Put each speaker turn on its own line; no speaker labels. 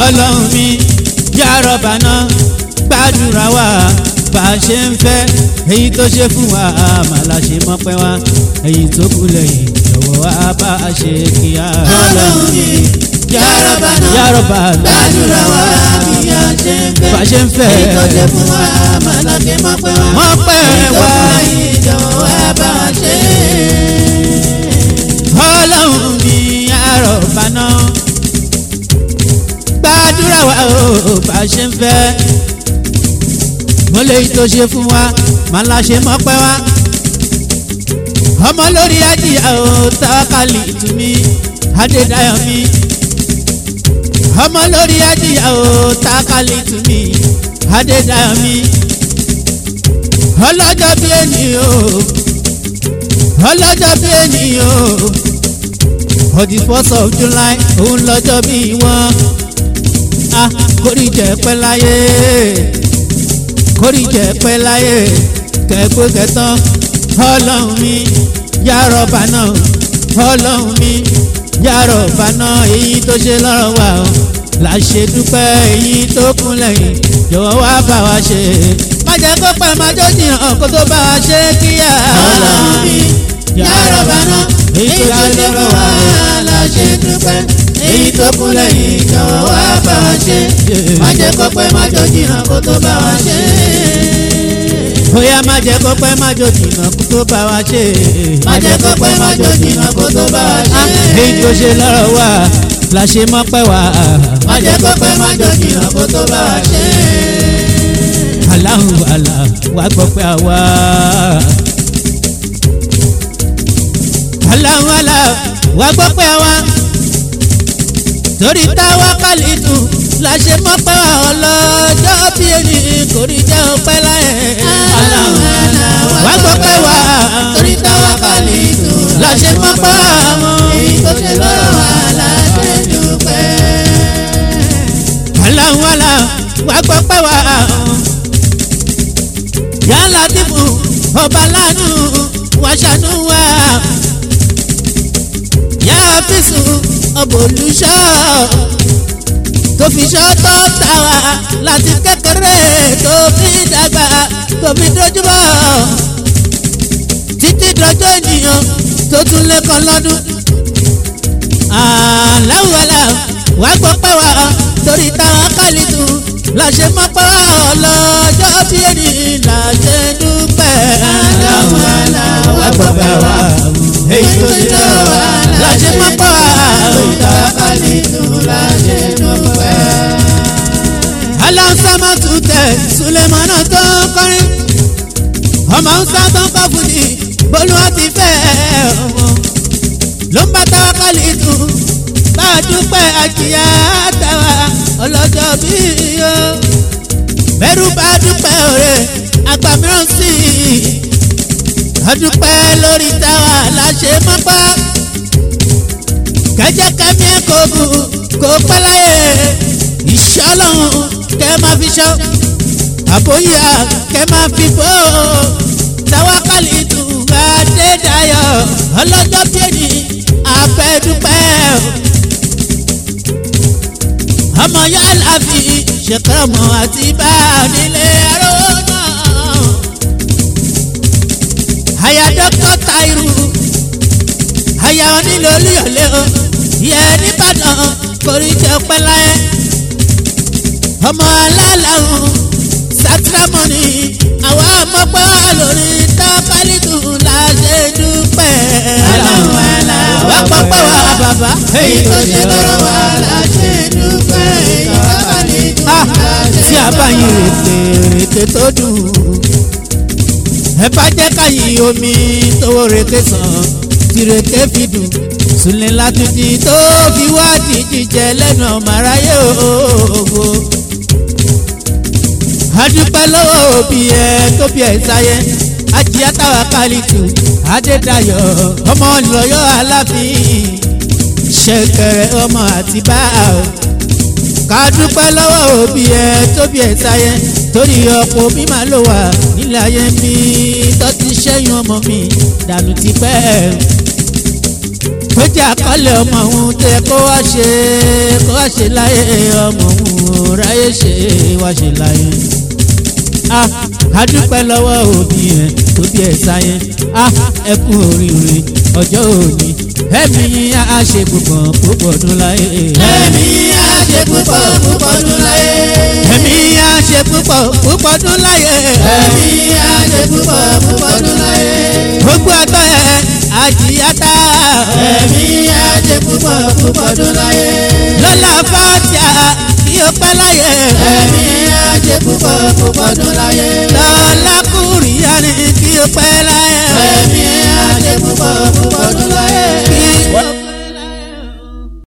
ọlọ́run mi yàrá bàná gbàdúrà wa bá a ṣe ń fẹ́ èyí tó ṣe fún wa màlá ṣe mọ́pẹ́ wa èyí tó kù lẹ́yìn jọ̀wọ́ wa bá a ṣe kíá.
ọlọ́run mi yàrá bàná
yàrá bàná
gbàdúrà wa bí a ṣe ń fẹ́.
bá a ṣe ń fẹ́
èyí tó ṣe fún wa màláké mọ́pẹ́ wa.
mọ́pẹ́ wa
ìjọ̀wọ́ wa bá a ṣe.
ọlọ́run mi yàrá bàná gbàdúrà wa ó bá a ṣe ń fẹ́ mo lè tó ṣe fún wa màlá ṣe mọ́pẹ́ wa ọmọ lórí ajíyà ó tàwákàlì tùmí adédáyọ̀ mi ọmọ lórí ajíyà ó tàwákàlì tùmí adédáyọ̀ mi ọlọ́jọ́ bí ẹni o ọlọ́jọ́ bí ẹni o for the first of July òun lọ́jọ́ bí wọ́n a kórìí jẹ́ pẹ́ láyé kórìí jẹ́ pẹ́ láyé kẹ́gbó kẹtàn ọlọ́run mi yàrá náà ọlọ́run mi yàrá náà èyí tó ṣe lọ́rọ̀ wa o là ṣe dúpẹ́ èyí tó kún lẹ́yìn jọ̀wọ́ wá bá wa ṣe má jẹ́ kó pẹ́ má jó jìnnà kó tó bá wa ṣe kíyà.
ọlọ́run mi yàrá bàná èyí tó ṣe fún wa la ṣe dúpẹ́. èyí tó kún lẹ́yìn jọ̀wọ́ wá bá wa ṣe. má jẹ́ kó pẹ́ má jọ jìnnà kó tó bá wa ṣe.
bóyá má jẹ́ kó pẹ́ má jó jìnnà kó tó bá wa ṣe.
má jẹ́ kó pẹ́ má jọ jìnnà kó tó bá wa ṣe.
èyí tó ṣe lọ́rọ̀ wa la ṣe mọ́pẹ́ wa.
má jẹ́ kó pẹ́ má jọ jìnnà kó tó bá wa ṣe.
aláhùn àlà wàá gbọ́ pé àwa. aláhùn àlà wàá gbọ́ pé àwa. torí táwa kálí dùn la ṣe mọ́ pé wa ọlọ́jọ́ bí ẹni kò rí jẹ́ ọpẹ́ láyé.
aláhùn àlà
wàá gbọ́ pé wa.
torí táwa kálí dùn
la ṣe mọ́ pé wa mọ́.
èyí tó ṣe lọ́rọ̀ wa la ṣe dúpẹ́.
aláhùn àlà wàá gbọ́ pé wa. yálà dìbò ọba lánàá wàṣánú wa yá fíṣù ọbọ olùṣọ́ tó fi ṣọ́ tó tà wá láti kékeré tó fi dàgbà tó fi dojúbọ títí dọjọ́ ènìyàn tó tún lẹ́kọ̀ọ́ lọ́dún. aláwọ̀lá wà gbọ́ pẹ́ wá torí táwọn kálí tún láṣẹ mọ́ pẹ́ wá ọlọ́jọ́ bí ẹni láṣẹ dúpẹ́.
aláwọ̀lá wà gbọ́ pẹ́ wá
èyí tó ṣe lọ́wọ́ wa láṣẹ mọ́ pẹ́ wá.
torí táwa kálí dùn la ṣe dúpẹ́.
aláǹsámá tún tẹ̀ sulemana tó ń kọrin ọmọ ńsá tó ń kọ́ fújì bolúwa ti fẹ́ ọmọ ló ń bá táwa kálí tún bá a dúpẹ́ àjìyá táwa ọlọ́jọ́ bí o bẹ́rù bá dúpẹ́ òre àgbà mìíràn sí i adúpẹ́ lórí táwa láṣẹ mọ́pá kẹjẹ kẹmí ẹ kò bù kò pẹ́ láyé iṣẹ́ ọlọ́run kẹ máa fi ṣọ́ àbóyá kẹ máa fi bò ó tawakali tún adédayọ̀ ọlọ́jọ́ bíẹ́ni abẹ́dúpẹ́ ọmọ yálà fi ṣèkọ́mọ àti bá nílé aró náà àyà dókítà Táírù àyà onílé olúyọ̀lé o yẹ nìbàdàn kórì jẹ́ pẹ́ láyé ọmọ alálàrún sátìrámọ́nì àwa ọmọpẹ́ wà lórí tábàlìtù láṣẹ dúpẹ́.
aláwọ̀ àlà
wà pọ́pẹ́ wà bàbá.
èyí tó ṣe lọ́rọ̀ wa la ṣe dúpẹ́. èyí tó kálí dùn
Ah,
la ṣe
tí a bá yin rètè rètè tó dùn ẹ bá jẹ́ káyìn omi tówó rètè sàn tí rètè fi dùn sùnlẹ̀ látúndì tó fi wá di jíjẹ lẹ́nu ọmọ aráyé òwò. adúpẹ́ lọ́wọ́ òbí ẹ tó bí ẹ sáyé ajíyá táwa kálítù adédayọ̀ ọmọ ìlọ́yọ̀ aláfin ṣẹ̀kẹ̀rẹ̀ ọmọ àtibá o ká dúpẹ́ lọ́wọ́ òbí ẹ tóbi ẹ sáyẹ torí ọ̀pọ̀ òbí máa lò wá nílẹ̀ ayé mi tó ti ṣẹ́yìn ọmọ mi dànù tipẹ́ tó jẹ́ àkọlé ọmọ òun tẹ kó wá ṣe kó wá ṣe láyé ọmọ òun ráyè ṣe wá ṣe láyé. Ah, a dúpẹ́ lọ́wọ́ òbí ẹ̀ tó bí ẹ̀ sáyé Ah, ẹ kú oríire ọjọ́ òní ẹ̀mí yín á ṣe púpọ̀ púpọ̀ ọdún láyé.
ẹ̀mí á ṣe púpọ̀ púpọ̀ ọdún láyé.
ẹ̀mí yín á ṣe púpọ̀ púpọ̀ ọdún láyé.
ẹ̀mí á ṣe púpọ̀ púpọ̀ ọdún láyé.
gbogbo àtọ́ ẹ̀ àjíyáta.
ẹ̀mí á ṣe púpọ̀ púpọ̀ ọdún láyé.
lọ́la fàtíà kí o pẹ́ láyé.
ẹ̀mí á ṣe púpọ̀ púpọ̀ ọdún láyé.